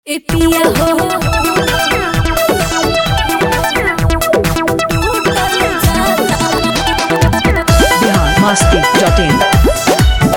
ए पिया हो बिहार मस्ती dot in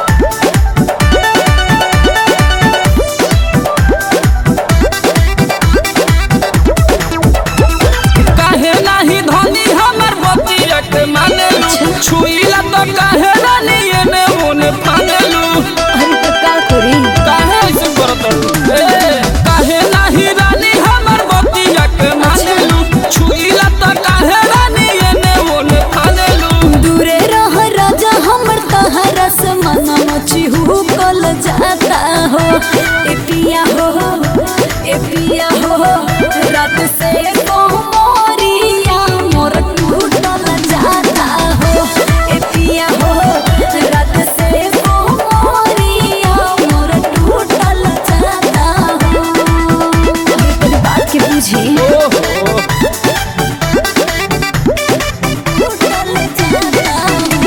काहे नाही धनी हमर बतिया के मानेलू छुईला तो काहे रानी एने ओने फानेलू अरे तो का करी काहे ऐसे करत ए काहे नाही रानी हमर बतिया के मानेलू छुईला तो काहे रानी एने ओने फानेलू दूरे रह राजा हमर तहरा से मनम चिहू कल जाता हो ए पिया हो ए पिया हो रात से कोमरिया मोर टूटल जाता हो ए पिया हो रात से कोमरिया मोर टूटल जाता हो अरे बात के बुझी ओहो टूटल जाता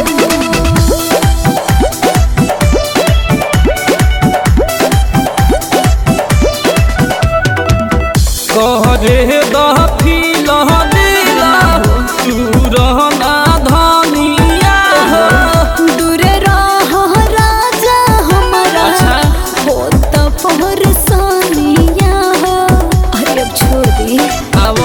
कहरे दफिल दिला तू रहना धनिया दूरे रह राजा हमारा अच्छा। हो त पहर सानिया हो अरे अब छोड़ दी अब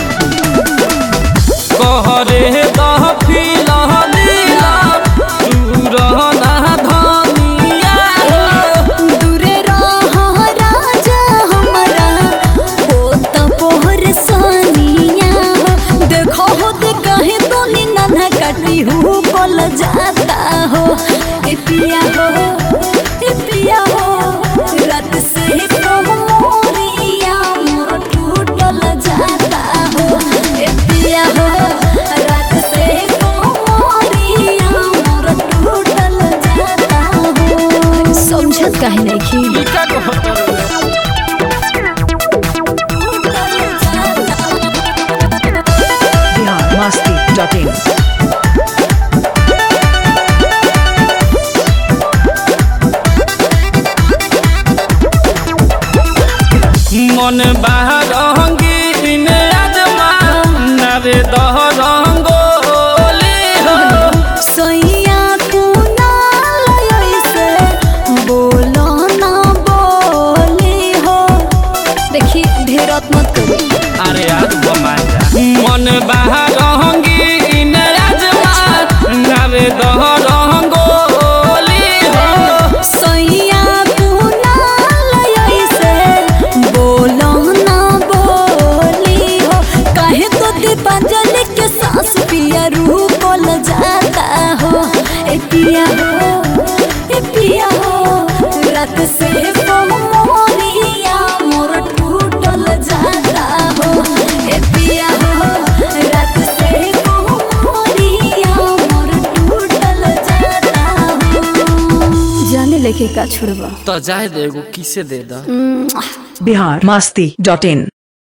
कहरे दफिल दिला तू रहना धनिया दूरे रह राजा हमारा हो त पहर सानिया हो देखो हो दे कहे तो नी नन्हा काटी हूँ बोल जाता हो ए पिया हो ए पिया हो रात से कोमरिया मोर टूटल जाता हो ए पिया हो रात से कोमरिया मोर टूटल जाता हो समझत काहे नहीं खी ई का कहत रे? टूटल जाता बिहार मस्ती डॉट इन मन बाहरंगी ने आजमा नरे दह रंगोली हो सैया तू ना ऐसे बोलो ना बोली हो देखी ढेरत मत करी अरे यार बमाजा मन बाहरंगी ने आजमा नरे दह रंगोली हो सैया तू ना ऐसे बोलो ना बोली हो काहे तो दीपांजलि के सांस पिया रूह बोल जाता हो ए पिया हो ए पिया हो रात से मोरिया मोर टूटल जाता हो ए पिया हो रात से मोरिया मोर टूटल जाता हो जाने लेके का छोड़बा तो जाए दे एगो किसे दे दा बिहार मस्ती डॉट इन